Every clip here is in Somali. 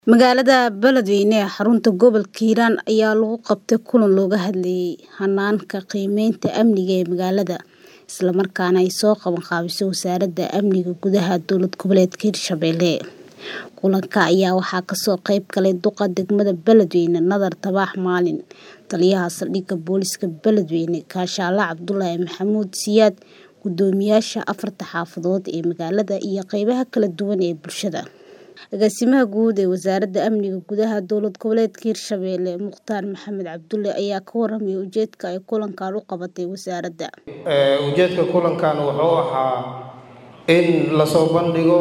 Magaalada Beledweyne ee xarunta gobolka Hiiraan ayaa lagu qabtay kulan looga hadlayay hanaanka qiimeynta amniga ee magaalada, isla markaana ay soo qaban qaabisay Wasaaradda Amniga Gudaha Dowlad Goboleedka Hirshabelle. Kulanka ayaa waxaa kasoo qayb galay duqa degmada Beledweyne Nadar Tabax Maalin, taliyaha saldhigga booliska Beledweyne Kaashaale Cabdulaahi Maxamuud Siyaad, guddoomiyaasha afarta xaafadood ee magaalada iyo qaybaha kala duwan ee bulshada. Agaasimaha guud ee Wasaaradda Amniga Gudaha Dowlad Goboleedka Hirshabelle Mukhtaar Maxamed Cabdulle ayaa ka warramay ujeedka ay kulankan u qabatay wasaaradda. ujeedka kulankan wuxuu ahaa in lasoo bandhigo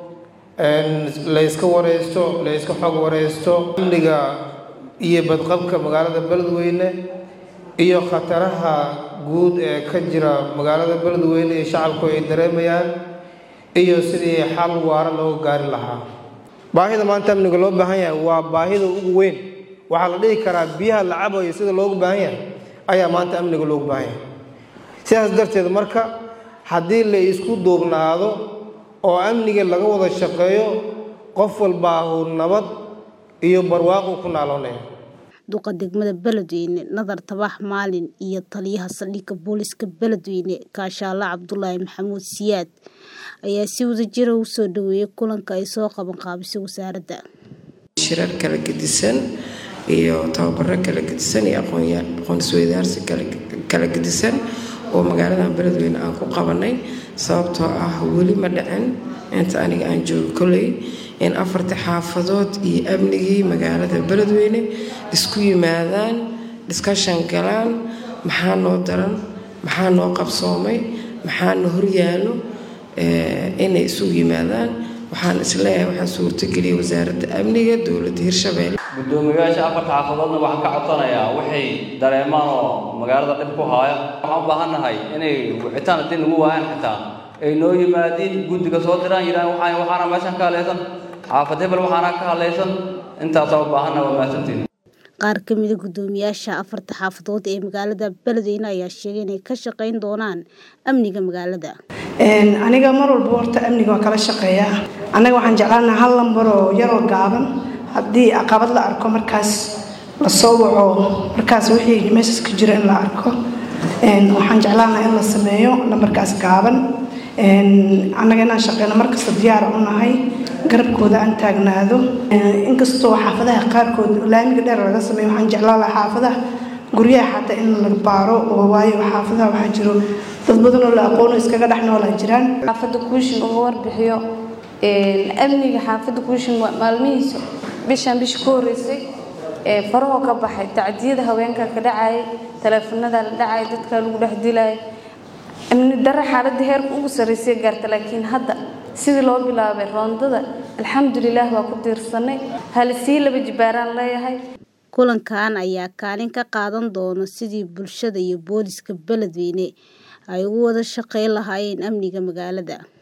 la iska wareysto la iska xog wareysto amniga iyo badqabka magaalada Beledweyne iyo khataraha guud ee ka jira magaalada Beledweyne ee shacabku ay dareemayaan iyo sidii xal waara looga gaari lahaa baahida maanta amniga loo baahan yahay waa baahida ugu weyn waxaa la dhihi karaa biyaha la cabayo sida loogu baahan yahay ayaa maanta amniga loogu baahan yahay sidaas darteed marka haddii la isku duubnaado oo amniga laga wada shaqeeyo qof walba uu nabad iyo barwaaqo ku naaloonaya duqa degmada Beledweyne Nadar Tabax Maalin iyo taliyaha saldhigga booliska Beledweyne Kaashaale Cabdulaahi Maxamuud Siyaad ayaa si wadajir ah u soo dhaweeyay kulanka ay soo qaban qaabisay wasaaradda. shirar kala gedisan iyo tababaro kala gedisan iyo aqoon isweydaarsi kala gedisan oo magaalada Beledweyne aan ku qabanay sababtoo ah weli ma dhicin inta aniga aan joogo kolley in afarta xaafadood iyo amnigii magaalada Beledweyne isku yimaadaan discussion galaan maxaa noo daran maxaa noo qabsoomay maxaa noo horyaalo inay isugu yimaadaan waxaan isleeyahay waxaa suurtageliyay wasaaradda amniga dowladda hirshabelle guddoomiyayaasha afarta xaafadoodna waxaan ka codsanayaa waxay dareemaan oo magaalada dhib ku haaya waxaan u baahannahay inay wicitaan haddii nagu waayaan xitaa ay noo yimaadiin guddiga soo diraan yidhahan waxaan waxaana meeshan ka hadlaysan xaafad hebel waxaana ka hadlaysan intaasaa u baahanna waa mahadsantiin qaar ka mid a guddoomiyaasha afarta xaafadood ee magaalada Beledweyne ayaa sheegay inay ka shaqayn doonaan amniga magaalada. aniga mar walba horta amniga waa kala shaqeeyaa annaga waxaan jeclaanaha hal lambar oo yaroo gaaban haddii caqabad la arko markaas la soo waco markaas wixii meeshaas ka jira in la arko waxaan jeclaanaha in la sameeyo lambarkaas gaaban annaga inaan shaqeyno markasta diyaara u nahay garabkooda aan taagnaado inkastoo xaafadaha qaarkood laamiga dheer laga sameeyo waxaan jeclaan lahaa xaafadaha guryaha xataa in la baaro oo waayo xaafadaha waxaa jiro dad badan oo la aqoono iskaga dhex noolaa jiraan xaafadda kuushin uga warbixiyo amniga xaafadda kuushin maalmihiisa bishan bisha ka horreysay farahoo ka baxay tacdiyada haweenka ka dhacayay taleefanada la dhacaya dadka lagu dhex dilayay amni darre xaaladda heerka ugu sarreysay gaarta laakiin hadda sidii loo bilaabay roondada alxamdulilaah waa ku tiirsanay halisii laba jibaaraan leeyahay kulankan ayaa kaalin ka qaadan doona sidii bulshada iyo booliska Beledweyne ay ugu wada shaqayn lahaayeen amniga magaalada